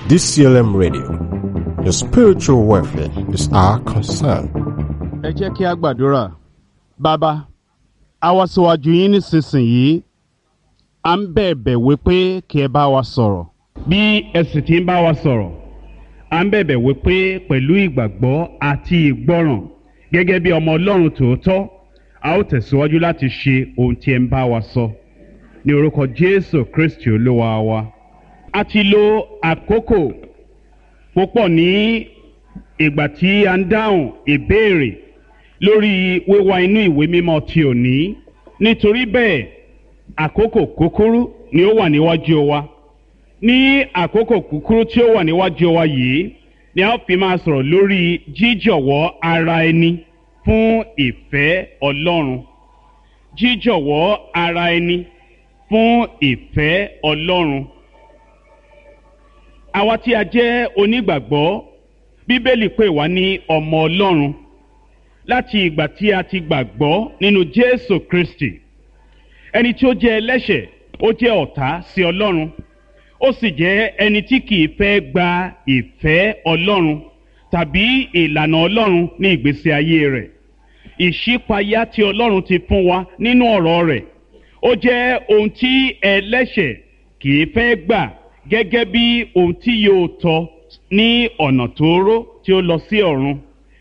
DCLM Radio. Your spiritual welfare is our concern. ẹ jẹ́ kí a gbàdúrà bàbá a wá síwájú yín nísinsìnyí à ń bẹ̀bẹ̀ wípé kí ẹ bá wa sọ̀rọ̀ bí ẹ sì ti ń bá wa sọ̀rọ̀ à ń bẹ̀bẹ̀ wípé pẹ̀lú ìgbàgbọ́ àti ìgbọ́ràn gẹ́gẹ́ bí ọmọ ọlọ́run tòótọ́ a ó tẹ̀síwájú láti ṣe ohun tí ẹ ń bá wa sọ ní orúkọ jésù kristi olúwa wa a ti lo àkókò púpọ̀ ní ìgbà tí a ń dáhùn ìbéèrè lórí wíwá inú ìwé mímọ́ ti òní nítorí bẹ́ẹ̀ àkókò kúkúrú ni ó wà níwájú wa ní àkókò kúkúrú tí ó wà níwájú wa yìí ni a ó fi máa sọ̀rọ̀ lórí jíjọ̀wọ́ ara ẹni fún ìfẹ́ ọlọ́run jíjọ̀wọ́ ara ẹni fún ìfẹ́ ọlọ́run àwa tí a jẹ́ onígbàgbọ́ bíbélì pè wá ní ọmọ ọlọ́run láti ìgbà tí a ti gbàgbọ́ nínú jésù kristi ẹni tí ó jẹ́ ẹlẹ́ṣẹ̀ ó jẹ́ ọ̀tá sí ọlọ́run ó sì jẹ́ ẹni tí kìí fẹ́ gba ìfẹ́ ọlọ́run tàbí ìlànà ọlọ́run ní ìgbésí ayé rẹ̀ ìṣípayá tí ọlọ́run ti fún wa nínú ọ̀rọ̀ rẹ̀ ó jẹ́ ohun tí ẹlẹ́ṣẹ̀ kìí fẹ́ gbà gẹ́gẹ́ bí ohun tí yóò tọ́ ní ọ̀nà tóóró tí ó lọ sí ọ̀run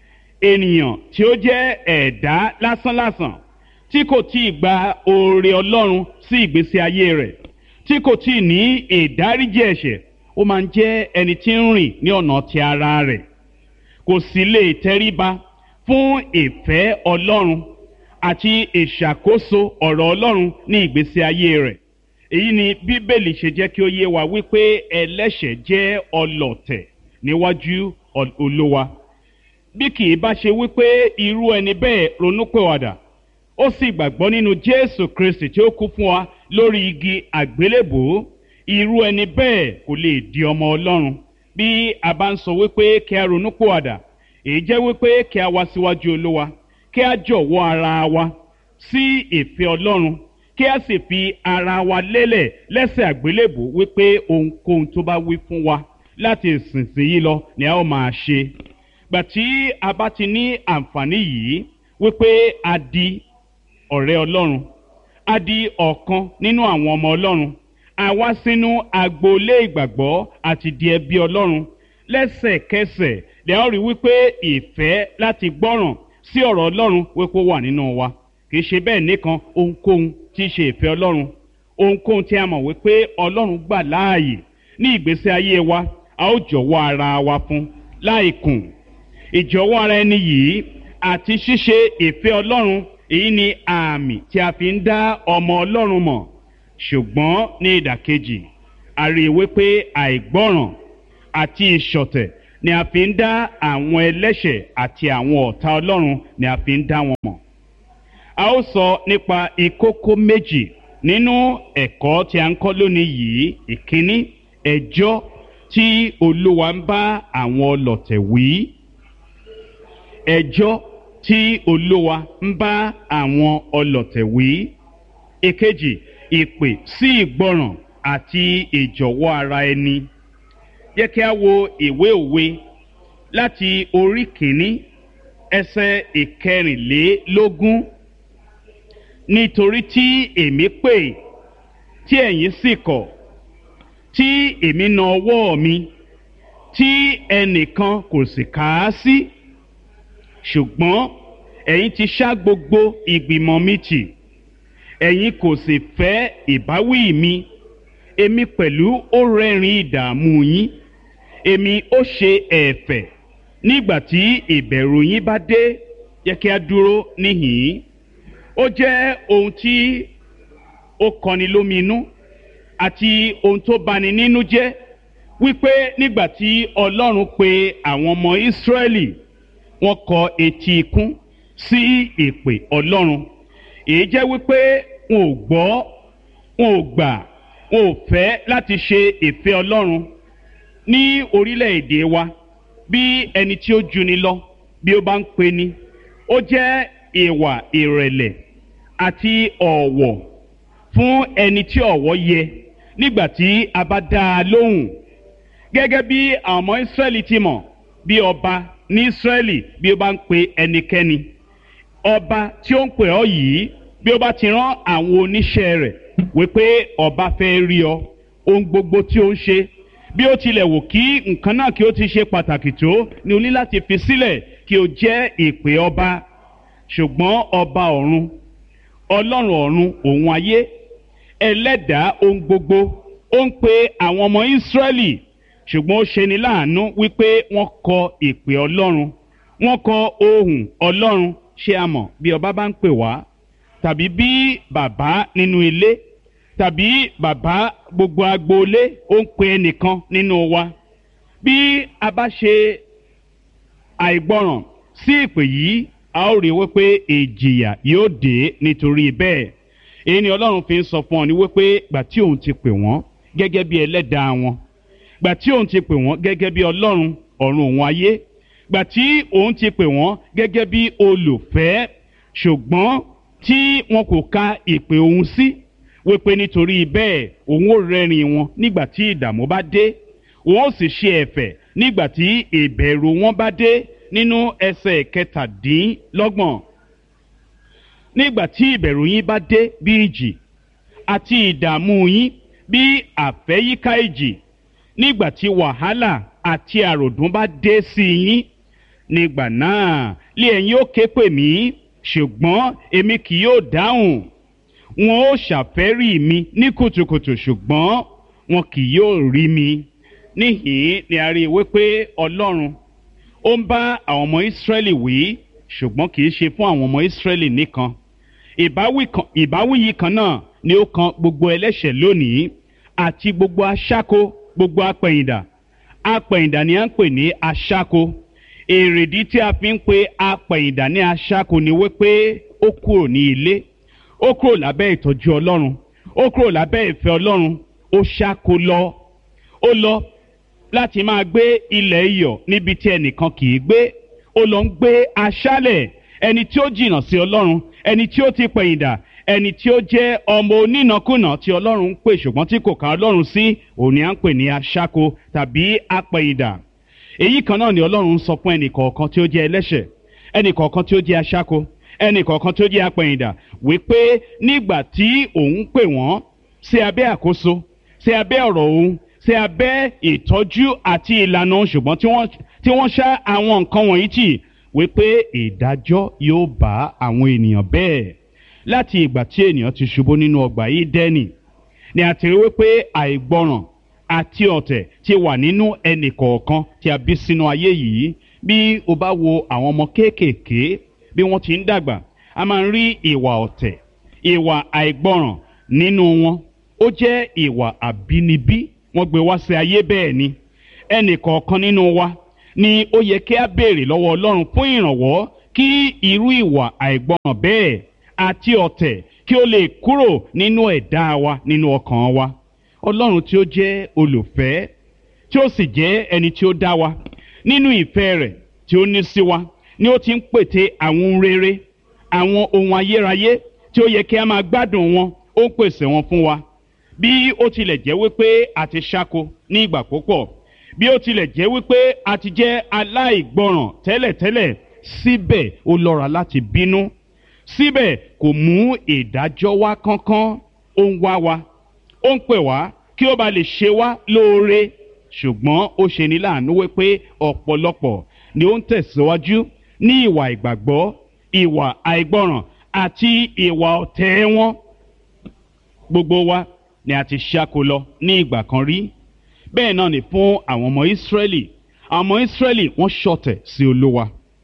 ènìyàn tí ó jẹ́ ẹ̀dá lásánlàsàn tí kò tí ì gba oore ọlọ́run sí ìgbésí ayé rẹ̀ tí kò tí ì ní ìdáríjì ẹ̀ṣẹ̀ ó máa ń jẹ́ ẹni tí ń rìn ní ọ̀nà ti ara rẹ̀ kò sì lè tẹríba fún ìfẹ́ ọlọ́run àti ìṣàkóso ọ̀rọ̀ ọlọ́run ní ìgbésí ayé rẹ̀ èyí ni bíbélì ṣe jẹ́ kí ó yé wa wípé ẹlẹ́ṣẹ̀ jẹ́ ọlọ̀tẹ̀ níwájú olówa bí kì í bá ṣe wípé irú ẹni bẹ́ẹ̀ ronúpẹ̀wàdà ó sì gbàgbọ́ nínú jésù kristi tí ó kú fún wa lórí igi àgbélébòó irú ẹni bẹ́ẹ̀ kò lè di ọmọ ọlọ́run bí a bá ń sọ wípé kí a ronúpẹ̀wàdà èyí jẹ́ wípé kí a wá síwájú olówa kí a jọ̀wọ́ ara wa sí ìfẹ́ ọlọ́run kí a sì fi ara wa lélẹ̀ lẹ́sẹ̀ àgbélébò wípé ohunkóhun tó bá wí fún wa láti ìsinsìnyí lọ ni a ó máa ṣe. gbà tí a bá ti ní àǹfààní yìí wípé a di ọ̀rẹ́ ọlọ́run a di ọ̀kan nínú àwọn ọmọ ọlọ́run a wá sínú agboolé ìgbàgbọ́ àti di ẹbí ọlọ́run lẹ́sẹ̀kẹsẹ̀ lè a ó rí wípé ìfẹ́ láti gbọ́ràn sí ọ̀rọ̀ ọlọ́run wípé ó wà nínú wa kì í ṣe bẹ́ẹ̀ nìkan ohunkóhun tí í ṣe ìfẹ́ ọlọ́run ohunkóhun tí a mọ̀ wípé ọlọ́run gbà láàyè ní ìgbésí ayé wa a ó jọ̀wọ́ ara wa fún láìkùn ìjọ̀wọ́ ara ẹni yìí àti ṣíṣe ìfẹ́ ọlọ́run èyí ni àmì tí a fi ń dá ọmọ ọlọ́run mọ̀ ṣùgbọ́n ní ìdàkejì a rí i wípé àìgbọ́ràn àti ìṣọ̀tẹ̀ ni a fi ń dá àwọn ẹlẹ́ṣẹ̀ àti àwọn ọ̀tá ọlọ́run ni a fi ń dá wọn mọ̀ a ó sọ nípa ìkókó méjì nínú ẹ̀kọ́ tí a ń kọ́ lónìí yìí ìkíní ẹjọ́ tí olúwa ń bá àwọn ọlọ̀tẹ̀ wí ẹjọ́ tí olúwa ń bá àwọn ọlọ̀tẹ̀ wí ìkejì ìpè sí ìgbọràn àti ìjọ̀wọ́ ara ẹni yẹ kí a wo ìwé òwe láti orí kìíní ẹsẹ̀ ìkẹrìnlélógún nítorí tí èmi pè tí ẹ̀yin sì kọ̀ tí èmi na ọwọ́ mi tí ẹnìkan kò sì kà á sí ṣùgbọ́n ẹ̀yin ti ṣá gbogbo ìgbìmọ̀ mi tì ẹ̀yin kò sì fẹ́ ìbáwí mi èmi pẹ̀lú ó rẹ́rìn ìdààmú yín èmi ó ṣe ẹ̀fẹ̀ nígbà tí ìbẹ̀rù yín bá dé yẹ kí a dúró níhìn-ín ó jẹ́ ohun tí ó kọni lóminú àti ohun tó bani nínú jẹ́ wípé nígbà tí ọlọ́run pe àwọn ọmọ ìsírẹ́lì wọ́n kọ etí ikún sí ìpè ọlọ́run èyí jẹ́ wípé wọn ò gbọ́ wọn ò gbà wọn ò fẹ́ láti ṣe ìfẹ́ ọlọ́run ní orílẹ̀-èdè wa bí ẹni tí ó juni lọ bí ó bá ń pe ni ó jẹ́ ìwà ìrẹ̀lẹ̀ àti ọ̀wọ̀ fún ẹni tí ọ̀wọ̀ yẹ nígbà tí a bá dá a lóhùn gẹ́gẹ́ bí àwọn ọmọ Ísírẹ́lì ti mọ̀ bí ọba ní Ísírẹ́lì bí ó bá ń pe ẹnikẹ́ni ọba tí ó ń pè ọ́ yìí bí ó bá ti rán àwọn oníṣẹ́ rẹ̀ wípé ọba fẹ́ rí ọ ohun gbogbo tí ó ń ṣe bí ó tilẹ̀ wò kí nǹkan náà kí ó ti ṣe pàtàkì tó ní o ní láti fi sílẹ̀ kí o jẹ́ ìpè ọba ṣùgbọ́n ọba ọ̀run ọlọ́run ọ̀run òun ayé ẹlẹ́dàá ohun gbogbo ó ń pe àwọn ọmọ Ísírẹ́lì ṣùgbọ́n ó ṣeni láàánú wípé wọ́n kọ ìpè ọlọ́run wọ́n kọ ohùn ọlọ́run ṣé a mọ̀ bí ọba bá ń pè wá tàbí bí bàbá nínú ilé tàbí bàbá gbogbo agboolé ó ń pe ẹnìkan nínú wa bí a bá ṣe àìgbọràn sí ìpè yìí a ó rí wípé ìjìyà yóò dé nítorí bẹ́ẹ̀ èyí ni ọlọ́run fi ń sọ fún ọ ní wípé gbà tí òun ti pè wọ́n gẹ́gẹ́ bí ẹlẹ́dàá wọn gbà tí òun ti pè wọ́n gẹ́gẹ́ bí ọlọ́run ọ̀run òun ayé gbà tí òun ti pè wọ́n gẹ́gẹ́ bí olùfẹ́ ṣùgbọ́n tí wọn kò ka ìpè òun sí wípé nítorí bẹ́ẹ̀ òun ò rẹ́rìn wọn nígbà tí ìdààmú bá dé òun ó sì ṣe ẹ̀fẹ̀ nígbà tí ìbẹ̀rù wọn bá dé nínú ẹsẹ̀ kẹtàdínlọ́gbọ̀n nígbà tí ìbẹ̀rù yín bá dé bí ìjì àti ìdààmú yín bí àfẹ́yíká ìjì nígbà tí wàhálà àti àròdún bá dé sí yín nígbà náà lé ẹ̀yin ó ké pè mí ṣùgbọ́n èmi kì yóò dáhùn wọn ó ṣàfẹ́rí mi ní kùtùkùtù ṣùgbọ́n wọn kì yóò rí mi níhìn ni a rí i wípé ọlọ́run ó ń bá àwọn ọmọ ìsírẹ́lì wí ṣùgbọ́n kì í ṣe fún àwọn ọmọ ìsírẹ́lì nìkan ìbáwí yìí kan náà ni ó kan gbogbo ẹlẹ́ṣẹ̀ lónìí àti gbogbo aṣáko gbogbo apẹ̀yìndà apẹ̀yìndà ni à ń pè ní aṣáko èrèdí tí a fi ń pe apẹ̀yìndà ní aṣáko ni wípé ó kúrò ní ilé ó kúrò lábẹ́ ìtọ́jú ọlọ́run ó kúrò lábẹ́ ìfẹ́ ọlọ́run ó ṣáko lọ ó lọ láti máa gbé ilẹ̀ iyọ̀ níbi tí ẹnìkan kì í gbé ó lọ ń gbé aṣálẹ̀ ẹni tí ó jìnnà sí ọlọ́run ẹni tí ó ti pẹ̀yìndà ẹni tí ó jẹ́ ọmọ onínàkúnà tí ọlọ́run ń pè ṣùgbọ́n tí kò ká ọlọ́run sí òun ni à ń pè ní aṣáko tàbí apẹ̀yìndà èyí kan náà ni ọlọ́run ń sọ fún ẹnì kọ̀ọ̀kan tí ó jẹ́ ẹlẹ́ṣẹ̀ ẹnì kọ̀ọ̀kan tí ó jẹ́ aṣáko ẹnì kọ̀ọ̀kan tí ó jẹ́ apẹ̀yìndà wípé nígbà tí òun pè wọ́n sí abẹ́ àkóso sí abẹ́ ọ̀rọ̀ òun sí abẹ́ ìtọ́jú àti ìlànà ṣùgbọ́n tí wọ́n ṣá àwọn nǹkan wọ̀nyí tì wípé ìdájọ́ yóò bá àwọn ènìyàn bẹ́ẹ̀ láti ìgbà tí ènìyàn ti ṣubú nínú ọgbà yìí dẹ́nì ni a ti rí wípé àìgbọràn àti ọ̀tẹ̀ ti wà nínú ẹnì kọ̀ọ̀kan tí a bí sínú ayé yìí bí o bá wo àwọn ọmọ kéékèèké bí wọ́n ti ń dàgbà a máa ń rí ìwà ọ̀tẹ̀ ìwà àìgbọràn nínú wọn ó jẹ́ ìwà àbínibí wọ́n gbé wá sí ayé bẹ́ẹ̀ ni ẹnì kọ̀ọ̀kan nínú wa ni ó yẹ kí a béèrè lọ́wọ́ Ọlọ́run fún ìrànwọ́ kí irú ìwà àìgbọràn bẹ́ẹ̀ àti ọ̀tẹ̀ kí ó lè kúrò nínú ẹ̀dá wa nínú ọkàn wa Ọlọ́run tí ó jẹ́ olùfẹ́ tí ó sì jẹ́ ẹni tí ó dá wa nínú ìfẹ́ rẹ̀ tí ó ní sí wa ni ó ti ń pète àwọn ohun rere àwọn ohun ayérayé tí ó yẹ kí a máa gbádùn wọn ó ń pèsè wọn fún wa bí ó tilẹ̀ jẹ́ wípé a ti ṣáko ní ìgbà púpọ̀ bí ó tilẹ̀ jẹ́ wípé a ti jẹ́ aláìgbọràn tẹ́lẹ̀tẹ́lẹ̀ síbẹ̀ ó lọ́ra láti bínú síbẹ̀ kò mú ìdájọ́ wá kánkán ó ń wá wa ó ń pè wá kí ó ba lè ṣe wá lóore ṣùgbọ́n ó ṣe ní láàánú wípé ọ̀pọ̀lọpọ̀ ni ó ń tẹ̀síwájú ní ìwà ìgbàgbọ́ ìwà àìgbọràn àti ìwà ọ̀tẹ̀ wọn gbogbo wa ni a ti ṣáko lọ ní ìgbà kan rí bẹ́ẹ̀ náà ni fún àwọn ọmọ Ísírẹ́lì àwọn ọmọ Ísírẹ́lì wọ́n ṣọ̀tẹ̀ sí Olúwa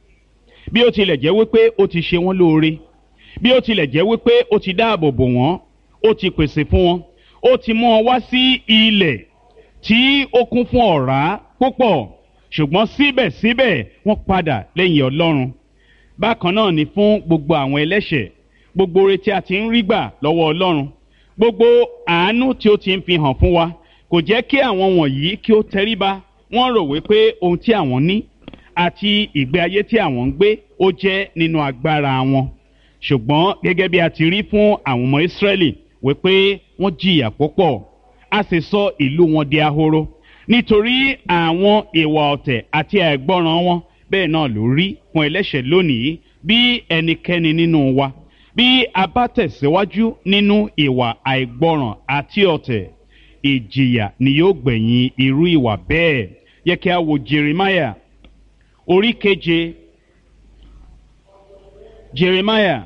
bí ó tilẹ̀ jẹ́ wípé ó ti ṣe wọ́n lóore bí ó tilẹ̀ jẹ́ wípé ó ti dáàbò bò wọ́n ó ti pèsè fún wọn ó ti mú wọn wá sí ilẹ̀ tí ó kún fún ọ̀rá púpọ̀ ṣùgbọ́n síbẹ̀síbẹ̀ wọ́n padà lẹ́yìn Ọlọ́run bákan náà ni fún gbogbo àwọn ẹlẹ́ṣẹ̀ gbogbo oore tí a ti ń rí gbà lọ́wọ́ Ọlọ́run gbogbo àánú tí ó ti ń fi hàn fún wa kò jẹ́ kí àwọn wọ̀nyí kí ó tẹríba wọ́n rò wípé ohun tí àwọn ní àti ìgbé ayé tí àwọn ń gbé ó jẹ́ nínú agbára wọn ṣùgbọ́n gẹ́gẹ́ bí a ti rí fún àwọn ọmọ Ísírẹ́lì wípé wọ́n jìyà púpọ̀ a sì sọ ìlú wọn di ahoro nítorí àwọn ìwà ọ̀tẹ̀ àti àìgbọràn wọn bẹ́ẹ̀ náà ló rí fún ẹlẹ́ṣẹ̀ lónìí bí ẹnikẹ́ni nínú wa bí a bá tẹ̀síwájú nínú ìwà àìgbọràn àti ọ̀tẹ̀ ìjìyà ni yóò gbẹ̀yìn irú ìwà bẹ́ẹ̀ yẹ kí a wo jeremiah orí keje jeremiah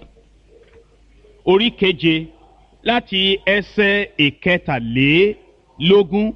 orí keje láti ẹsẹ̀ ìkẹtàlélógún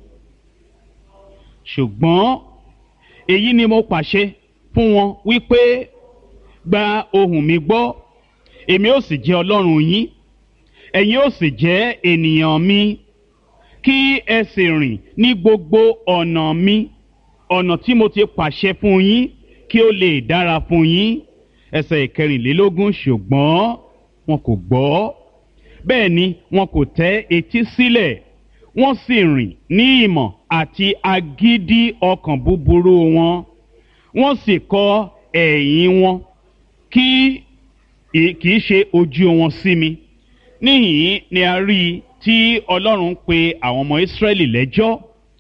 ṣùgbọ́n èyí ni mo pàṣẹ fún wọn wípé gba ohùn mi gbọ́ èmi ó sì jẹ́ ọlọ́run yín ẹ̀yin ó sì jẹ́ ènìyàn mi kí ẹ sì rìn ní gbogbo ọ̀nà mi ọ̀nà tí mo ti pàṣẹ fún yín kí ó lè dára fún yín ẹsẹ̀ ìkẹrìnlélógún ṣùgbọ́n wọn kò gbọ́ bẹ́ẹ̀ ni wọn kò tẹ́ etí sílẹ̀ wọ́n sì rìn ní ìmọ̀ àti agídí ọkàn búburú wọn wọ́n sì kọ ẹ̀yìn wọn kí kì í ṣe ojú wọn sí mi níhìn ni a rí i tí ọlọ́run pe àwọn ọmọ ìsírẹ́lì lẹ́jọ́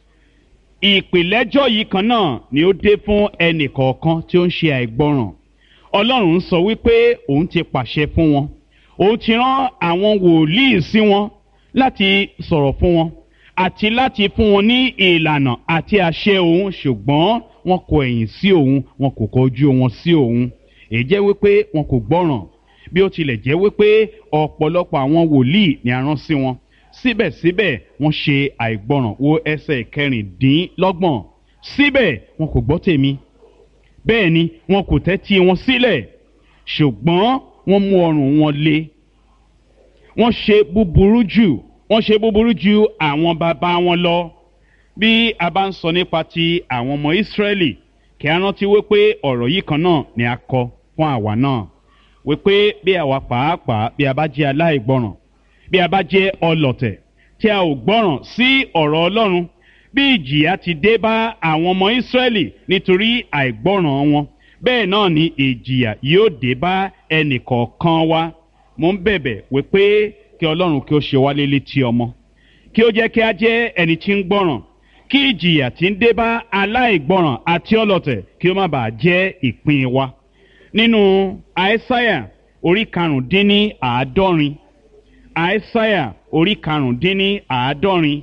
ìpìlẹ́jọ́ yìí kan náà ni ó dé fún ẹnì kọ̀ọ̀kan tí ó ń ṣe àìgbọràn ọlọ́run sọ wípé òun ti pàṣẹ fún wọn òun ti rán àwọn wòlíì sí wọn láti sọ̀rọ̀ fún wọn àti láti fún wọn ní ìlànà àti àṣẹ òun ṣùgbọ́n wọn kò ẹ̀yìn sí òun wọn kò kọjú wọn sí òun èyí jẹ́ wípé wọn kò gbọ́ràn bí ó tilẹ̀ jẹ́ wípé ọ̀pọ̀lọpọ̀ àwọn wòlíì ni a rán sí wọn síbẹ̀síbẹ̀ wọ́n ṣe àìgbọràn wo ẹsẹ̀ kẹrìndínlọ́gbọ̀n síbẹ̀ wọn kò gbọ́ tèmi bẹ́ẹ̀ ni wọn kò tẹ́tí wọn sílẹ̀ ṣùgbọ́n wọ́n mú ọrùn wọn le wọ́n ṣe búburú jù wọ́n ṣe búburú ju àwọn bàbá wọn lọ bí a bá ń sọ nípa ti àwọn ọmọ ìsírẹ́lì kí a rántí wípé ọ̀rọ̀ yìí kan náà ni a kọ fún àwa náà wípé bí àwa pàápàá bí a bá jẹ́ aláìgbọràn bí a bá jẹ́ ọlọ̀tẹ̀ tí a ò gbọ́ràn sí ọ̀rọ̀ ọlọ́run bí ìjìyà ti dé bá àwọn ọmọ ìsírẹ́lì nítorí àìgbọ́ràn wọn bẹ́ẹ̀ náà ni ìjìyà yóò dé bá ẹnì kọ̀ọ̀kan wa mo ń bẹ̀bẹ̀ wípé kí ọlọ́run kí ó ṣe wá létí ọmọ kí ó jẹ́ kí a jẹ́ ẹni tí ń gbọ́ràn kí ìjìyà tí ń dé bá aláìgbọ́ràn àti ọlọ̀tẹ̀ kí ó má bàa jẹ́ ìpín wa nínú àìsáyà orí karùndínní àádọ́rin àìsáyà orí karùndínní àádọ́rin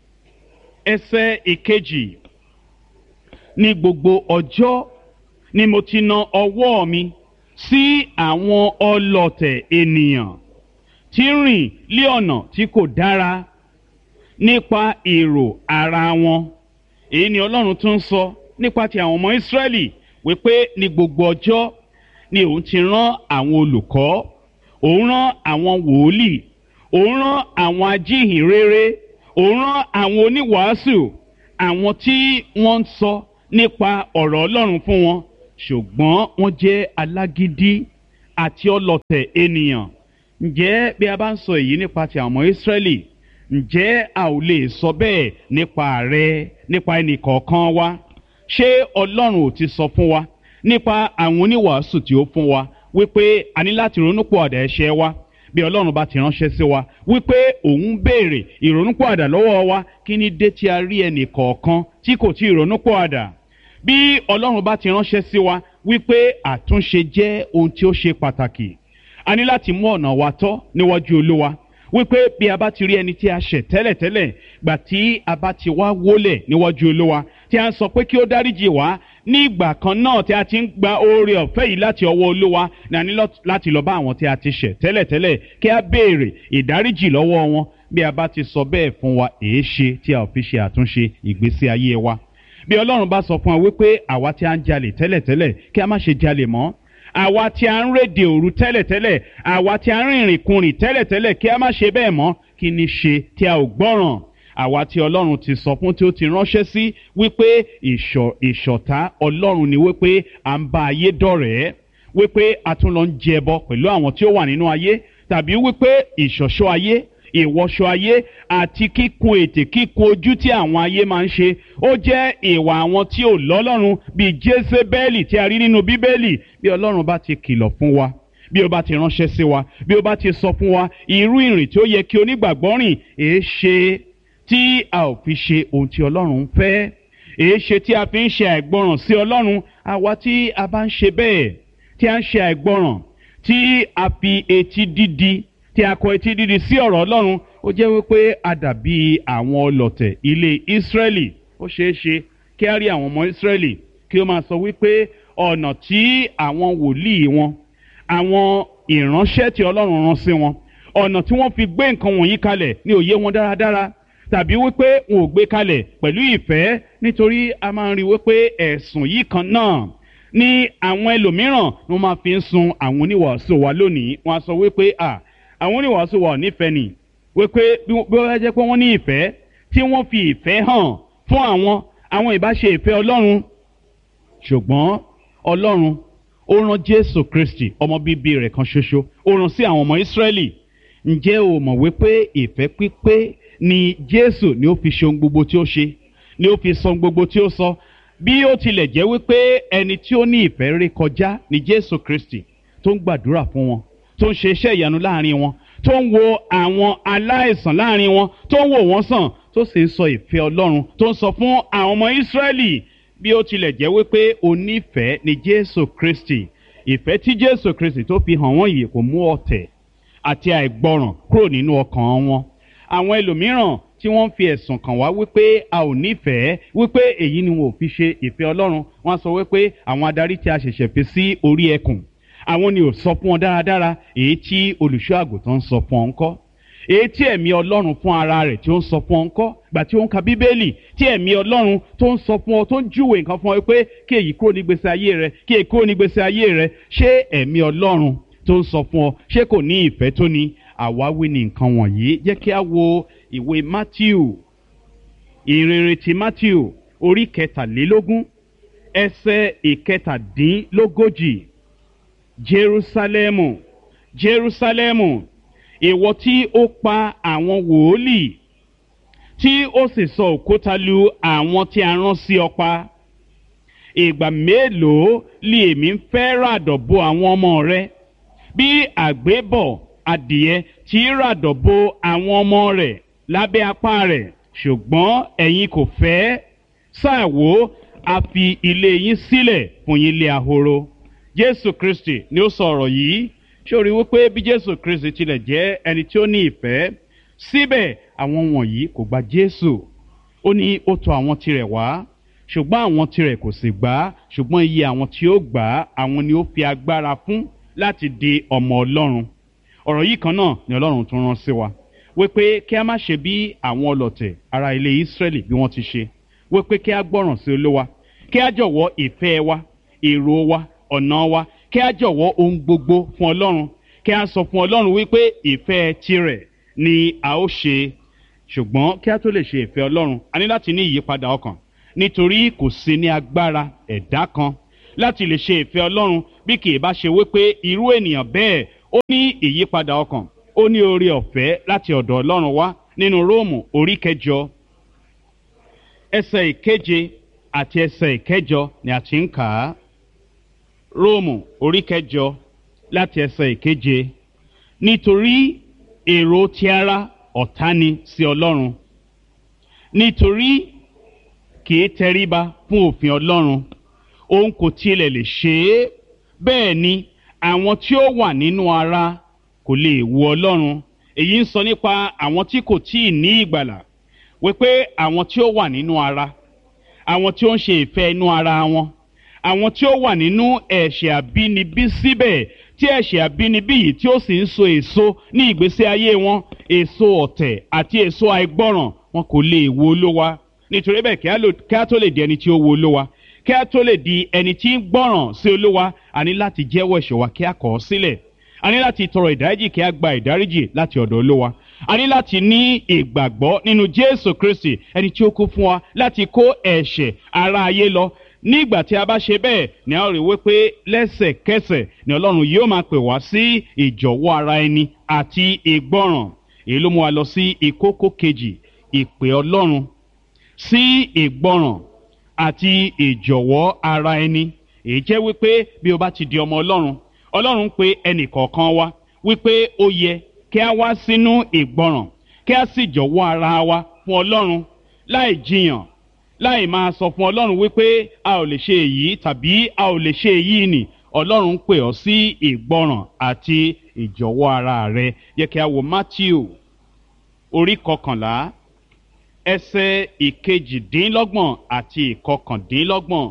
ẹsẹ̀ ìkejì ní gbogbo ọjọ́ ni mo ti na ọwọ́ mi sí àwọn ọlọ̀tẹ̀ ènìyàn tí ń rìn lé ọ̀nà tí kò dára nípa èrò ara wọn èyí ni ọlọ́run tún sọ nípa ti àwọn ọmọ ìsírẹ́lì wípé ní gbogbo ọjọ́ ni òun ti rán àwọn olùkọ́ òun rán àwọn wòlíì òun rán àwọn ajíhìnrere òun rán àwọn oníwàásù àwọn tí wọ́n ń sọ nípa ọ̀rọ̀ ọlọ́run fún wọn ṣùgbọ́n wọ́n jẹ́ alágídí àti ọlọ̀tẹ̀ ènìyàn ǹjẹ́ bí a bá ń sọ èyí nípa ti àwọn ọmọ ìsírẹ́lì ǹjẹ́ a ò lè sọ bẹ́ẹ̀ nípa rẹ nípa ẹnì kọ̀ọ̀kan wa ṣé ọlọ́run ò ti sọ fún wa nípa àwọn oníwàásù tí ó fún wa wípé a ní láti ronúpìwàdà ẹ̀ṣẹ̀ wa bí ọlọ́run bá ti ránṣẹ́ sí wa wípé òun béèrè ìrònúpìwàdà lọ́wọ́ wa kí ni dé tí a rí ẹnì kọ̀ọ̀kan tí kò tí ì ronúpìwàdà bí ọlọ́run bá ti ránṣẹ́ sí wa wípé àtúnṣe jẹ́ ohun tí ó ṣe pàtàkì a ní láti mú ọ̀nà wa tọ́ níwájú olúwa wípé bí a bá ti rí ẹni tí a ṣẹ̀ tẹ́lẹ̀tẹ́lẹ̀ gbà tí a bá ti wá wólẹ̀ níwájú olúwa tí a ń sọ pé kí ó dáríjì wá ní ìgbà kan náà tí a ti ń gba oore ọ̀fẹ́ yìí láti ọwọ́ olúwa ní a ní láti lọ bá àwọn tí a ti ṣẹ̀ tẹ́lẹ̀tẹ́lẹ̀ kí a béèrè ìdáríjì lọ́wọ́ wọn bí a bá ti sọ bẹ́ẹ̀ fún wa èé ṣe tí a ò fi ṣe àtúnṣe ìgbésí ayé wa bí ọlọ́run bá sọ fún wa wípé àwa tí a ń jalè tẹ́lẹ̀tẹ́lẹ̀ kí a má ṣe jalè mọ́ àwa tí a ń rédè òru tẹ́lẹ̀tẹ́lẹ̀ àwa tí a ń rìnrìn kunrìn tẹ́lẹ̀tẹ́lẹ̀ kí a má ṣe bẹ́ẹ̀ mọ́ kí ni ṣe tí a ò gbọ́ràn àwa tí ọlọ́run ti sọ fún tí ó ti ránṣẹ́ sí wípé ìṣọ̀tá ọlọ́run ni wípé à ń bá ayé dọ̀rẹ́ wípé a tún lọ ń jẹbọ pẹ̀lú àwọn tí ó wà nínú ayé tàbí wípé ìṣọ̀ṣọ́ ayé ìwọṣọ ayé àti kíkun ètè kíkun ojú tí àwọn ayé máa ń ṣe ó jẹ́ ìwà àwọn tí ò lọ́lọ́run bíi jésébẹ́lì tí a rí nínú bíbélì bí ọlọ́run bá ti kìlọ̀ fún wa bí ó bá ti ránṣẹ́ sí wa bí ó bá ti sọ fún wa irú ìrìn tí ó yẹ kí onígbàgbọ́ rìn èé ṣe tí a ò fi ṣe ohun tí ọlọ́run ń fẹ́ èé ṣe tí a fi ń ṣe àìgbọràn sí ọlọ́run àwa tí a bá ń ṣe bẹ́ẹ̀ tí a ń ṣe àìgbọràn tí a fi etí dídi tí a kọ etí dídi sí ọ̀rọ̀ ọlọ́run ó jẹ́ wípé a dàbí àwọn ọlọ̀tẹ̀ ilé ìsírẹ́lì ó ṣeé ṣe kí a rí àwọn ọmọ ìsírẹ́lì kí ó máa sọ wípé ọ̀nà tí àwọn wòlíì wọn àwọn ìránṣẹ́ tí ọlọ́run rán sí wọn ọ̀nà tí wọ́n fi gbé nǹkan wọ̀nyí kalẹ̀ ní òye wọn dáradára tàbí wípé wọn ò gbé kalẹ̀ pẹ̀lú ìfẹ́ nítorí a máa ń rí wípé ẹ̀sùn yìí kan náà ní àwọn ẹlòmíràn ni wọ́n máa fi ń sun àwọn oníwàásù wa lónìí wọ́n á sọ wípé à àwọn oníwàásù wa ò nífẹ̀ẹ́ nì wípé bí wọ́n jẹ́ pé wọ́n ní ìfẹ́ tí wọ́n fi ìfẹ́ hàn fún àwọn àwọn ìbáṣe ìfẹ́ ọlọ́run ṣùgbọ́n ọlọ́run ó rán jésù kristi ọmọ bíbí rẹ̀ kan ṣoṣo ó rán sí àwọn ọmọ ìsírẹ́lì ǹjẹ́ o mọ̀ wípé ìfẹ́ pípé ni jésù ni ó fi ṣe ohun gbogbo tí ó ṣe ni ó fi sọ ohun gbogbo tí ó sọ bí ó tilẹ̀ jẹ́ wípé ẹni tí ó ní ìfẹ́ ré kọjá ni jésù kristi tó ń gbàdúrà fún wọn tó ń ṣe iṣẹ́ ìyanu láàrin wọn tó ń wo àwọn aláìsàn láàrin wọn tó ń wò wọ́n sàn tó sì ń sọ ìfẹ́ ọlọ́run tó ń sọ fún àwọn ọmọ ìsírẹ́lì bí ó tilẹ̀ jẹ́ wípé onífẹ̀ẹ́ ni jésù kristi ìfẹ́ tí jésù kristi tó fi hàn wọ́n yìí kò mú ọ̀tẹ̀ àti àìgbọràn kúrò nínú ọkàn wọn àwọn ẹlòmíràn tí wọ́n fi ẹ̀sùn kàn wá wípé a ò nífẹ̀ẹ́ wípé èyí ni wọn ò fi ṣe ìfẹ́ ọlọ́run wọ́n sọ wípé àwọn adarí tí a ṣẹ̀ṣẹ̀ fi sí orí ẹkùn àwọn ni ò sọ fún wọn dáradára èyí tí olùṣọ́ àgùntàn ń sọ fún ọ ńkọ́ èyí tí ẹ̀mí ọlọ́run fún ara rẹ̀ tí ó ń sọ fún ọ ńkọ́ gbà tí ó ń ka bíbélì tí ẹ̀mí ọlọ́run tó ń sọ fún ọ tó ń júwèé nǹkan fún ọ pé kí èyí kúrò nígbèsè ayé rẹ kí èyí kúrò nígbèsè ayé rẹ ṣé ẹ̀mí ọlọ́run tó ń sọ fún ọ ṣé kò ní ìfẹ́ tó ní àwáwí ni nǹkan wọ̀nyí jẹ́ kí a wo ìwé matthew ìrere ti matthew orí kẹtàlélógún ẹsẹ̀ ìkẹtàdínlógójì jerusalemu jerusalemu ìwọ tí ó pa àwọn wòólì tí ó sì sọ òkúta lu àwọn tí a rán sí ọ pa ìgbà mélòó lè èmi ń fẹ́ ràdọ̀ bo àwọn ọmọ rẹ bí àgbébọ̀ adìẹ tí ràdọ̀ bo àwọn ọmọ rẹ̀ lábẹ́ apá rẹ̀ ṣùgbọ́n ẹ̀yin kò fẹ́ sáà wò a fi ilé yín sílẹ̀ fún yín lé ahoro jésù kristi ni ó sọ ọ̀rọ̀ yìí ṣé o rí wípé bí jésù kristi tilẹ̀ jẹ́ ẹni tí ó ní ìfẹ́ síbẹ̀ àwọn wọ̀nyí kò gba jésù ó ní ó tọ̀ àwọn tirẹ̀ wá ṣùgbọ́n àwọn tirẹ̀ kò sì gbà á ṣùgbọ́n iye àwọn tí ó gbà á àwọn ni ó fi agbára fún láti di ọmọ ọlọ́run ọ̀rọ̀ yìí kan náà ni ọlọ́run tún rán sí wa wípé kí a má ṣe bí àwọn ọlọ̀tẹ̀ ara ilé ìsírẹ́lì bí wọ́n ti ṣe wípé kí a gbọ́ràn sí olówa kí a jọ̀wọ́ ìfẹ́ wa èrò wa ọ̀nà wa kí a jọ̀wọ́ ohun gbogbo fún ọlọ́run kí a sọ fún ọlọ́run wípé ìfẹ́ tirẹ̀ ni a ó ṣe ṣùgbọ́n kí a tó lè ṣe ìfẹ́ ọlọ́run a ní láti ní ìyípadà ọkàn nítorí kò sí ní agbára ẹ̀dá kan láti lè ṣe ìfẹ́ ọlọ́run bí kì í bá ṣe wípé irú ènìyàn bẹ́ẹ̀ ó ní ìyípadà ọkàn ó ní oore ọ̀fẹ́ láti ọ̀dọ̀ ọlọ́run wá nínú róòmù orí kẹjọ ẹsẹ̀ ìkeje àti ẹsẹ̀ ìkẹjọ ni a ti ń kà á róòmù orí kẹjọ láti ẹsẹ̀ ìkeje nítorí èrò ti ara ọ̀tá ni sí ọlọ́run nítorí kì í tẹríba fún òfin ọlọ́run òun kò tilẹ̀ lè ṣe é bẹ́ẹ̀ ni àwọn tí ó wà nínú ara kò lè wu ọlọ́run èyí ń sọ nípa àwọn tí kò tíì ní ìgbàlà wípé àwọn tí ó wà nínú ara àwọn tí ó ń ṣe ìfẹ́ inú ara wọn àwọn tí ó wà nínú ẹ̀ṣẹ̀ àbínibí síbẹ̀ tí ẹ̀ṣẹ̀ àbínibí yìí tí ó sì ń so èso ní ìgbésí ayé wọn èso ọ̀tẹ̀ àti èso àìgbọ́ràn wọn kò lè wo olówa nítorí bẹ́ẹ̀ kí á tó lè di ẹni tí ó wo olówa kí á tó lè di ẹni tí ń gbọ́ràn sí olówa a ní láti jẹ́wọ́ ẹ̀ṣẹ̀ wa kí á kọ̀ ọ́ sílẹ̀ a ní láti tọrọ ìdáríjì kí a gba ìdáríjì láti ọ̀dọ̀ olówa a ní láti ní ìgbàgbọ́ nínú jésù kristi ẹni tí ó kú fún wa láti kó ẹ̀ṣẹ̀ ara ayé lọ nígbà tí a bá ṣe bẹ́ẹ̀ ni a rí wípé lẹ́sẹ̀kẹsẹ̀ ni ọlọ́run yóò máa pè wá sí ìjọ̀wọ́ ara ẹni àti ìgbọ́ràn èyí ló mú wa lọ sí ìkókó kejì ìpè ọlọ́run sí ìgbọ́ràn àti ìjọ̀wọ́ ara ẹni èyí jẹ́ wípé bí o bá ti di ọmọ ọlọ́run ọlọ́run pe ẹnì kọ̀ọ̀kan wa wípé ó yẹ kí a wá sínú ìgbọràn kí a sì jọ̀wọ́ ara wa fún ọlọ́run láì jiyàn láì máa sọ fún ọlọ́run wípé a ò lè ṣe èyí tàbí a ò lè ṣe èyí nì ọlọ́run pè ọ́ sí ìgbọràn àti ìjọ̀wọ́ ara rẹ yẹ kí a wo matthew orí kọkànlá ẹsẹ̀ ìkejìdínlọ́gbọ̀n àti ìkọkàndínlọ́gbọ̀n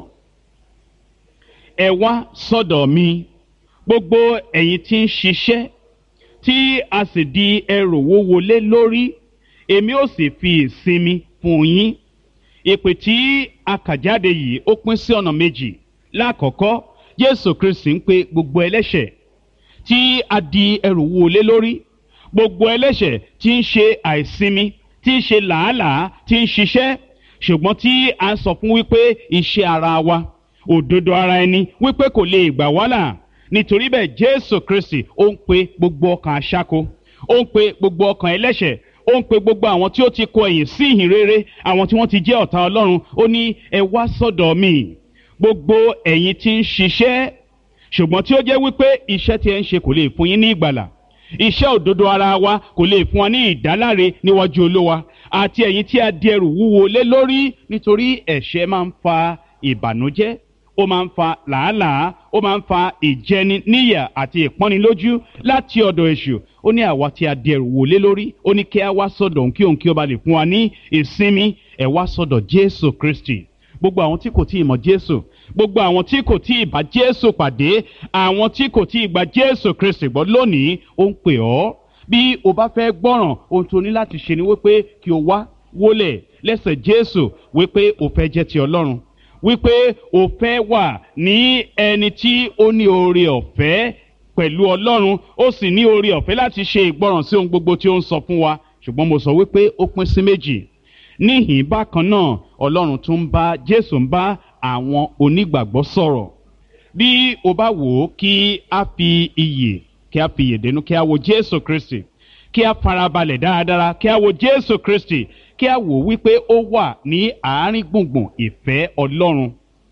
ẹ wá sọ́dọ̀ mi gbogbo ẹ̀yin tí ń ṣiṣẹ́ tí a sì di ẹrù wúwo lé lórí èmi ó sì fi ìsinmi fún yín ìpè tí a kà jáde yìí ó pín sí ọ̀nà méjì lákọ̀ọ́kọ́ jésù kristi ń pe gbogbo ẹlẹ́ṣẹ̀ tí a di ẹrù wúwo lé lórí gbogbo ẹlẹ́ṣẹ̀ tí ń ṣe àìsinmi tí ń ṣe làálàá tí ń ṣiṣẹ́ ṣùgbọ́n tí a sọ fún wípé iṣẹ́ ara wa òdodo ara ẹni wípé kò lè gbà wá là nítorí bẹ́ẹ̀ jésù kristi ó ń pe gbogbo ọkàn aṣáko ó ń pe gbogbo ọkàn ẹlẹ́ṣẹ̀ ó ń pe gbogbo àwọn tí ó ti kọ ẹ̀yìn sí ìhìn rere àwọn tí wọ́n ti jẹ́ ọ̀tá ọlọ́run ó ní ẹ wá sọ́dọ̀ mi gbogbo ẹ̀yin tí ń ṣiṣẹ́ ṣùgbọ́n tí ó jẹ́ wípé iṣẹ́ tí ẹ ń ṣe kò lè fún yín ní ìgbàlà iṣẹ́ òdodo ara wa kò lè fún wa ní ìdáláre níwájú olówa àti ẹ̀yin tí a di ẹrù wúwo lé lórí nítorí ẹ̀ṣẹ̀ máa ń fa ìbànújẹ́ ó máa ń fa làálàá ó máa ń fa ìjẹni níyà àti ìpọ́nilójú láti ọ̀dọ̀ èṣù ó ní àwa tí a di ẹrù wò lé lórí ó ní kí a wá sọ̀dọ̀ òun kí òun kí ó ba lè fún wa ní ìsinmi ẹ̀ wá sọ̀dọ̀ jésù kristi gbogbo àwọn tí kò tí ì mọ jésù gbogbo àwọn tí kò tí ì bá jésù pàdé àwọn tí kò tí ì gba jésù kristi gbọ́ lónìí ó ń pè ọ́ bí o bá fẹ́ gbọ́ràn ohun tó ní láti ṣe ni wípé kí o wá wólẹ̀ lẹ́sẹ̀ jésù wípé o fẹ́ jẹ́ ti ọlọ́run wípé o fẹ́ wà ní ẹni tí ó ní oore ọ̀fẹ́ pẹ̀lú ọlọ́run ó sì ní oore ọ̀fẹ́ láti ṣe ìgbọràn sí ohun gbogbo tí ó ń sọ fún wa ṣùgbọ́n mo sọ wípé ó pín sí méjì níhìn bákan náà ọlọ́run tún ń bá jésù ń bá àwọn onígbàgbọ́ sọ̀rọ̀ bí o bá wò ó kí a fi iyè kí a fi iyè dénú kí a wo jésù kristi kí a farabalẹ̀ dáradára kí a wo jésù kristi kí a wò wípé ó wà ní àárín gbùngbùn ìfẹ́ ọlọ́run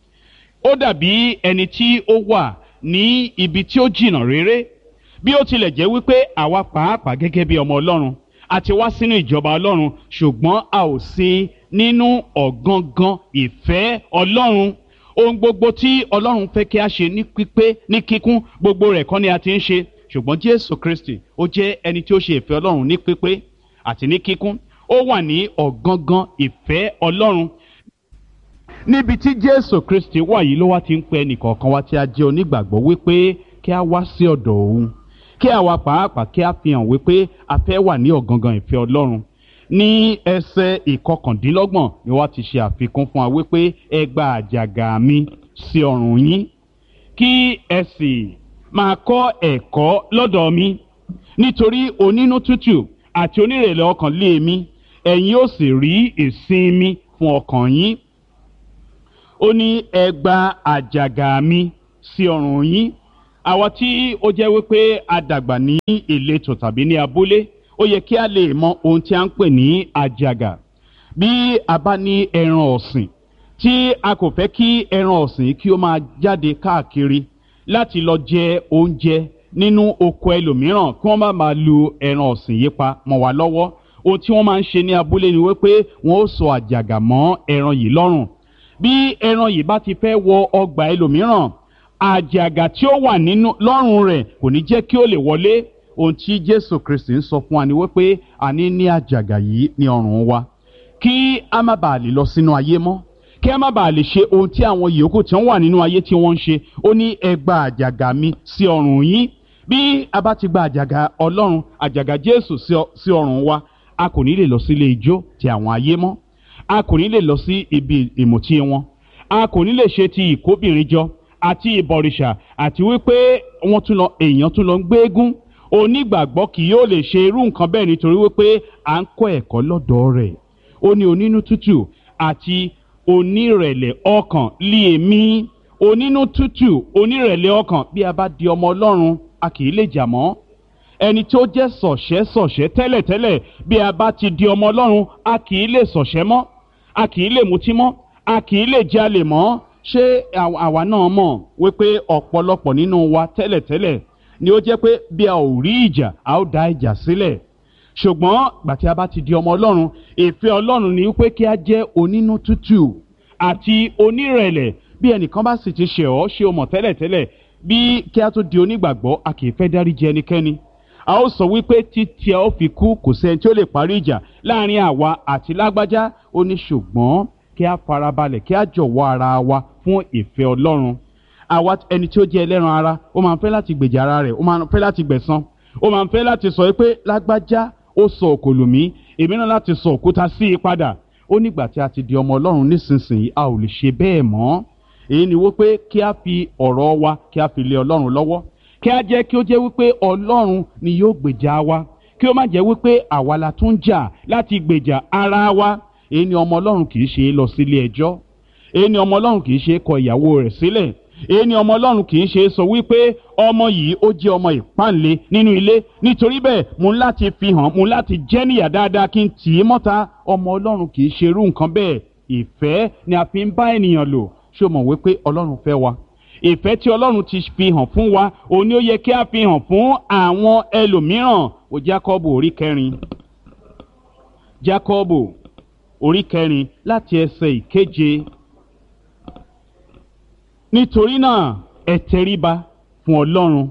ó dàbí ẹni tí ó wà ní ibi tí ó jìnnà réré bí ó tilẹ̀ jẹ́ wípé àwa pàápàá gẹ́gẹ́ bí ọmọ ọlọ́run a ti wá sínú ìjọba ọlọ́run ṣùgbọ́n a ò sí nínú ọ̀gangan ìfẹ́ ọlọ́run ohun gbogbo tí ọlọ́run fẹ́ kí a ṣe ní pípé ní kíkún gbogbo rẹ̀ kọ́ ni a ti ń ṣe ṣùgbọ́n jésù kristi ó jẹ́ ẹni tí ó ṣe ìfẹ́ ọlọ́run ní pípé àti ní kíkún ó wà ní ọ̀gangan ìfẹ́ ọlọ́run níbi tí jésù kristi wà yìí ló wá ti ń pe ẹnìkọ̀ọ̀kan wa tí a jẹ́ onígbàgbọ́ wípé kí a wá sí ọ̀dọ̀ òun kí àwa pàápàá kí a fi hàn wípé a fẹ́ wà ní ọ̀gangan ìfẹ́ ọlọ́run ní ẹsẹ̀ ìkọkàndínlọ́gbọ̀n ni wọ́n ti ṣe àfikún fún wa wípé ẹ gba àjàgà mi sí ọrùn yín kí ẹ sì máa kọ́ ẹ̀kọ́ lọ́dọ̀ mi nítorí onínú tútù àti onírèlè ọkàn lé mi ẹ̀yin ó sì rí ìsinmi fún ọkàn yín ó ní ẹ gba àjàgà mi sí ọrùn yín àwa tí ó jẹ́ wípé a dàgbà ní ìletò tàbí ní abúlé ó yẹ kí a lè mọ ohun tí a ń pè ní àjàgà bí a bá ní ẹran ọ̀sìn tí a kò fẹ́ kí ẹran ọ̀sìn kí ó máa jáde káàkiri láti lọ jẹ oúnjẹ nínú oko ẹlòmíràn kí wọ́n má máa lu ẹran ọ̀sìn yìí pa mọ́ wa lọ́wọ́ ohun tí wọ́n máa ń ṣe ní abúlé ni wípé wọ́n ó sọ àjàgà mọ́ ẹran yìí lọ́rùn bí ẹran yìí bá ti fẹ́ wọ ọgbà ẹlòmíràn àjàgà tí ó wà nínú lọ́rùn rẹ̀ kò ní jẹ́ kí ó lè wọlé ohun tí jésù kristi ń sọ fún wa ni wípé a ní ní àjàgà yìí ní ọrùn wa kí a má bàa lè lọ sínú ayé mọ́ kí a má bàa lè ṣe ohun tí àwọn yòókù tí wọ́n wà nínú ayé tí wọ́n ń ṣe ó ní ẹ gba àjàgà mi sí ọrùn yín bí a bá ti gba àjàgà ọlọ́run àjàgà jésù sí ọrùn wa a kò ní lè lọ sí ilé ijó ti àwọn ayé mọ́ a kò ní lè lọ sí ibi ìmùtí wọn a kò ní lè ṣe ti ìkóbìnrin jọ àti ìbọ̀rìṣà àti wípé wọ́n tún lọ èèyàn tún lọ ń gbéégún onígbàgbọ́ kì yóò lè ṣe irú nǹkan bẹ́ẹ̀ nítorí wípé à ń kọ́ ẹ̀kọ́ lọ́dọ̀ rẹ̀ ó ní onínú tútù àti onírẹ̀lẹ̀ ọkàn lé èmi onínú tútù onírẹ̀lẹ̀ ọkàn bí a bá di ọmọ ọlọ́run a kì í lè jà mọ́ ẹni tó jẹ́ sọ̀ṣẹ́ sọ̀ṣẹ́ tẹ́lẹ̀tẹ́lẹ̀ bí a bá ti di ọmọ ọlọ́run a kì í lè sọ̀ṣẹ́ mọ́ a kì í lè mutí mọ́ a kì í lè jalè mọ́ ṣé àwa náà mọ̀ wípé ọ̀pọ̀lọpọ̀ nínú wa tẹ́lẹ̀tẹ́lẹ̀ ni ó jẹ́ pé bí a ò rí ìjà a ó da ìjà sílẹ̀ ṣùgbọ́n gbà tí a bá ti di ọmọ ọlọ́run ìfẹ́ ọlọ́run ni wípé kí a jẹ́ onínú tútù àti onírẹ̀lẹ̀ bí ẹnìkan bá sì ti ṣẹ̀ ọ́ ṣe o mọ̀ tẹ́lẹ̀tẹ́lẹ̀ bí kí a tó di onígbàgbọ́ a kì í fẹ́ dáríjì ẹnikẹ́ni a ó sọ wípé títí a ó fi kú kò sẹ́ni tí ó lè parí ìjà láàrin àwa àti lágbájá ó ní ṣùgbọ́n kí a farabalẹ̀ kí a jọ̀wọ́ ara wa fún ìfẹ́ ọlọ́run àwa ẹni tí ó jẹ́ ẹlẹ́ran ara ó máa ń fẹ́ láti gbèjà ara rẹ̀ ó máa ń fẹ́ láti gbẹ̀san ó máa ń fẹ́ láti sọ pé lágbájá ó sọ òkòlù mí èmi náà láti sọ òkúta sí i padà ó nígbà tí a ti di ọmọ ọlọ́run nísinsìnyí a ò lè ṣe bẹ́ẹ̀ mọ́ èyí ni wípé kí a fi ọ̀rọ̀ wa kí a fi lé ọlọ́run lọ́wọ́ kí a jẹ́ kí ó jẹ́ wípé ọlọ́run ni yóò gbèjà wa kí ó má jẹ́ wípé àwa la tún jà láti gbèjà ara wa èyí ni ọmọ ọlọ́run kì í ṣe lọ sílé ẹjọ́ èyí ni ọmọ ọlọ́run kì í ṣe kọ ìyàwó rẹ̀ sílẹ̀ èyí ni ọmọ ọlọ́run kì í ṣe sọ wípé ọmọ yìí ó jẹ́ ọmọ ìpáǹle nínú ilé nítorí bẹ́ẹ̀ mo ń láti fi hàn mo ń láti jẹ́ níyà dáadáa kí n tì í mọ́ta ọmọ ọlọ́run kì í ṣe irú nǹkan bẹ́ẹ̀ ìfẹ́ ni a fi ń bá ènìyàn lò ṣé o mọ̀ wípé ọlọ́run fẹ́ wa ìfẹ́ tí ọlọ́run ti fi hàn fún wa òun ni ó yẹ kí a fi hàn fún àwọn ẹlòmíràn ó jákọ́bù orí kẹrin jákọ́bù orí kẹrin láti ẹsẹ̀ ìkeje nítorí náà ẹ tẹríba fún ọlọ́run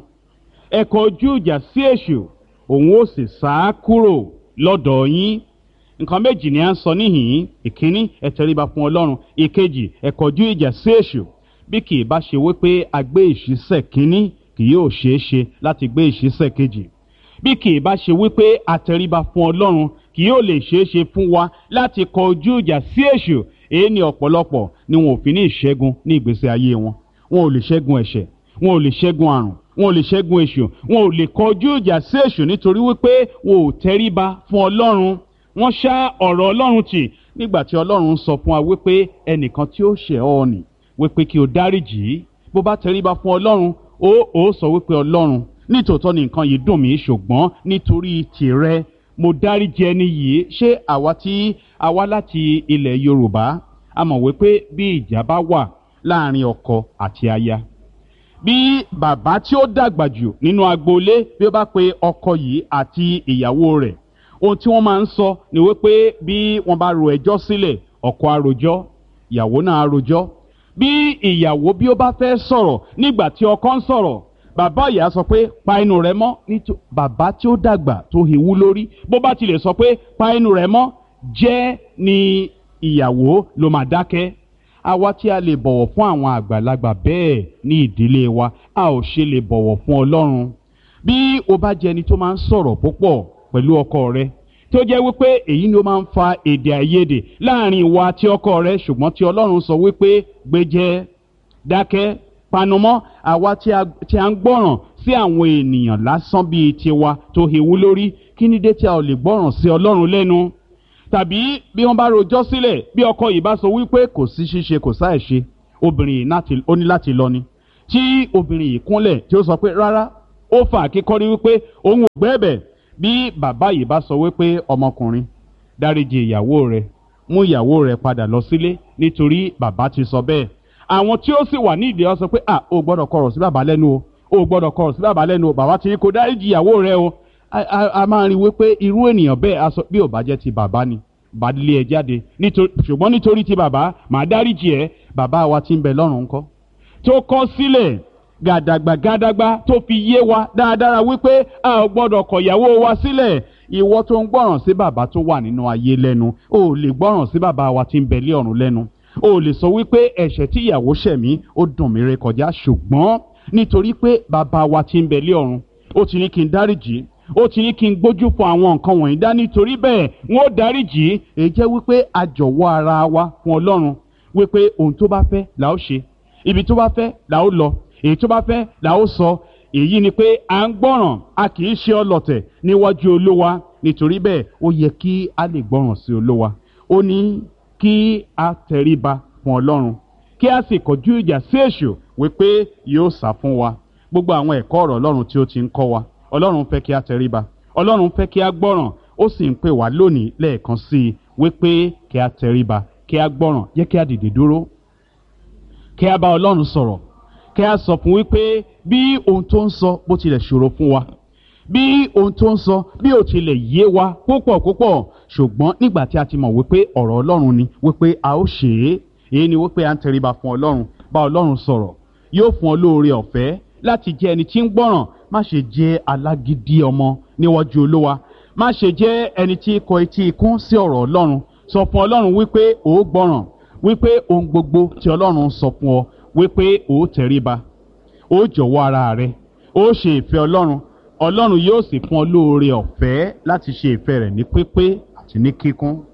ẹ kọ ojú ìjà sí èṣù òun ó sì sá kúrò lọ́dọ̀ yín nǹkan méjì ni à ń sọ níhìn-ín ìkíní ẹ tẹríba fún ọlọ́run ìkejì ẹ kọjú ìjà sí èṣù bí kì í bá ṣe wípé a gbé ìṣísẹ̀ kínní kì yóò ṣeé ṣe láti gbé ìṣísẹ̀ kejì bí kì í bá ṣe wípé a tẹríba fún ọlọ́run kì yóò lè ṣeé ṣe fún wa láti kọ ojú ìjà sí èṣù èyí ni ọ̀pọ̀lọpọ̀ ni wọn ò fi ní ìṣẹ́gun ní ìgbésí ayé wọn wọn ò lè ṣẹ́gun ẹ̀ṣẹ̀ wọn ò lè ṣẹ́gun àrùn wọn ò lè ṣẹ́gun èṣù wọn ò lè kọjú ìjà sí èṣù nítorí wípé wọn ò tẹríba fún ọlọ́run wọ́n ṣá ọ̀rọ̀ ọlọ́run tì nígbà tí ọlọ́run sọ fún wa wípé ẹnìkan tí ó ṣẹ̀ ọ́ nì wípé kí o dáríjì í bó bá tẹríba fún ọlọ́run ó ó sọ wípé ọlọ́run nítòótọ́ ni nǹkan yìí dùn mí ṣùgbọ́n nítorí tìrẹ mo dáríjì ẹni yìí ṣé àwa tí a wá láti ilẹ̀ yorùbá a mọ̀ wípé bí ìjà bá wà láàrin ọkọ àti aya bí bàbá tí ó dàgbà jù nínú agboolé bí ó bá pe ọkọ yìí àti ìyàwó rẹ̀ ohun tí wọ́n máa ń sọ ni wípé bí wọ́n bá ro ẹjọ́ sílẹ̀ ọkọ àròjọ́ ìyàwó náà àròjọ́ bí ìyàwó bí ó bá fẹ́ sọ̀rọ̀ nígbà tí ọkọ ń sọ̀rọ̀ bàbá ìyá sọ pé pa inú rẹ mọ́ nítorí bàbá tí ó dàgbà tó hìwú lórí bó bá tilẹ̀ sọ pé pa inú rẹ mọ́ jẹ́ ni ìyàwó ló máa dákẹ́ àwa tí a lè bọ̀wọ̀ fún àwọn àgbàlagbà bẹ́ẹ̀ ní ìdílé wa a ò ṣe lè bọ̀wọ̀ fún ọlọ́run bí o bá jẹ́ ẹni tó máa ń sọ̀rọ̀ púpọ̀ pẹ̀lú ọkọ rẹ tó jẹ́ wípé èyí ni ó máa ń fa èdè àìyedè láàrin ìwà àti ọkọ rẹ ṣùgbọ́n tí ọlọ́run sọ wípé gbéjẹ́ dákẹ́ panumọ́ àwa tí a ń gbọ́ràn sí àwọn ènìyàn lásán bíi tiwa tó hewú lórí kí ni dé tí a ò lè gbọ́ràn sí ọlọ́run lẹ́nu tàbí bí wọ́n bá rojọ́ sílẹ̀ bí ọkọ yìí bá sọ wípé kò sí ṣíṣe kò sáì ṣe obìnrin yìí ó ní láti lọ ni tí obìnrin yìí kúnlẹ̀ tí ó sọ pé rárá ó fà kíkọ́rí wípé òun ò gbẹ́bẹ̀ bí bàbá yìí bá sọ wípé ọmọkùnrin dáríji ìyàwó rẹ mú ìyàwó rẹ padà lọ sílé nítorí bàbá ti sọ bẹ́ẹ̀ àwọn tí ó sì wà nídìí ọ sọ pé à ó gbọ́dọ̀ kọ̀rọ̀ sí bàbá lẹ́nu o ó gbọ́dọ̀ kọ̀rọ̀ sí bàbá lẹ́nu o bàbá ti ní kó dáríji ìyàwó rẹ o a máa rí wípé irú ènìyàn bẹ́ẹ̀ aṣọ bí ò bá jẹ́ ti bàbá ni bá lé ẹ jáde ṣùgbọ́n nítorí ti bàbá màá dáríjì ẹ bàbá wa ti ń bẹ lọ́rùn ńkọ́ tó kọ́ sílẹ̀ gàdàgbà gàdàgbà tó fi yé wa dáadáa wípé a ò gbọ́dọ̀ kọ̀ ìyàwó wa sílẹ̀ ìwọ tó ń gbọ́ràn sí bàbá tó wà nínú ayé lẹ́nu o ò lè gbọ́ràn sí bàbá wa tí ń bẹ lé ọ̀run lẹ́nu o ò lè sọ wípé ẹ̀ṣẹ̀ tí ìyàwó ṣẹ̀ mí ó dùn mí rékọjá ṣùgbọ́n nítorí pé bàbá wa tí ń bẹ lé ọ̀run ó ti ní kí n dáríjì ó ti ní kí n gbójú fún àwọn nǹkan wọ̀nyí dá nítorí bẹ́ẹ̀ wọ́n ó dáríjì èyí jẹ́ wípé a jọ̀wọ́ ara wa fún ọlọ́run wípé ohun tó bá fẹ́ là ó ṣe ibi tó bá fẹ́ là ó lọ èyí tó bá fẹ́ là ó sọ èyí ni pé à ń gbọ́ràn a kì í ṣe ọlọ̀tẹ̀ níwájú olówa nítorí bẹ́ẹ̀ ó yẹ kí a lè gbọ́ràn sí olówa ó ní kí a tẹríba fún ọlọ́run kí a sì kọjú ìjà sí èṣù wípé yóò sá fún wa gbogbo àwọn ẹ̀kọ́ ọ̀rọ̀ ọlọ́run tí ó ti ń kọ́ wa ọlọ́run fẹ́ kí a tẹríba ọlọ́run fẹ́ kí a gbọ́ràn ó sì ń pè wá lónìí lẹ́ẹ̀kan sí i wípé kí a tẹríba kí a gbọ́ràn jẹ́ kí a dìde dúró kí a bá ọlọ́run sọ̀rọ̀ kí a sọ fún wípé bí ohun tó ń sọ bó tilẹ̀ ṣòro fún wa bí ohun tó ń sọ bí ó tilẹ̀ yé wa púpọ̀ púpọ̀ ṣùgbọ́n nígbà tí a ti mọ̀ wípé ọ̀rọ̀ ọlọ́run ni wípé a ó ṣe é èyí ni wípé à ń tẹríba fún ọlọ́run bá ọlọ́run sọ̀rọ̀ yóò fún ọ lóore ọ̀fẹ́ láti jẹ́ ẹni tí ń gbọ́ràn má ṣe jẹ́ alágídí ọmọ níwájú olówa má ṣe jẹ́ ẹni tí kọ etí ikún sí ọ̀rọ̀ ọlọ́run sọ fún ọlọ́run wípé ó gbọ́ràn wípé ohun gbogbo tí ọlọ́run sọ fún ọ wípé ó tẹríba ó jọ̀wọ́ ara rẹ ó ṣe ìfẹ́ ọlọ́run ọlọ́run yóò sì fún ọ lóore ọ̀fẹ́ láti ṣe ìfẹ́ rẹ̀ ní pípé àti ní kíkún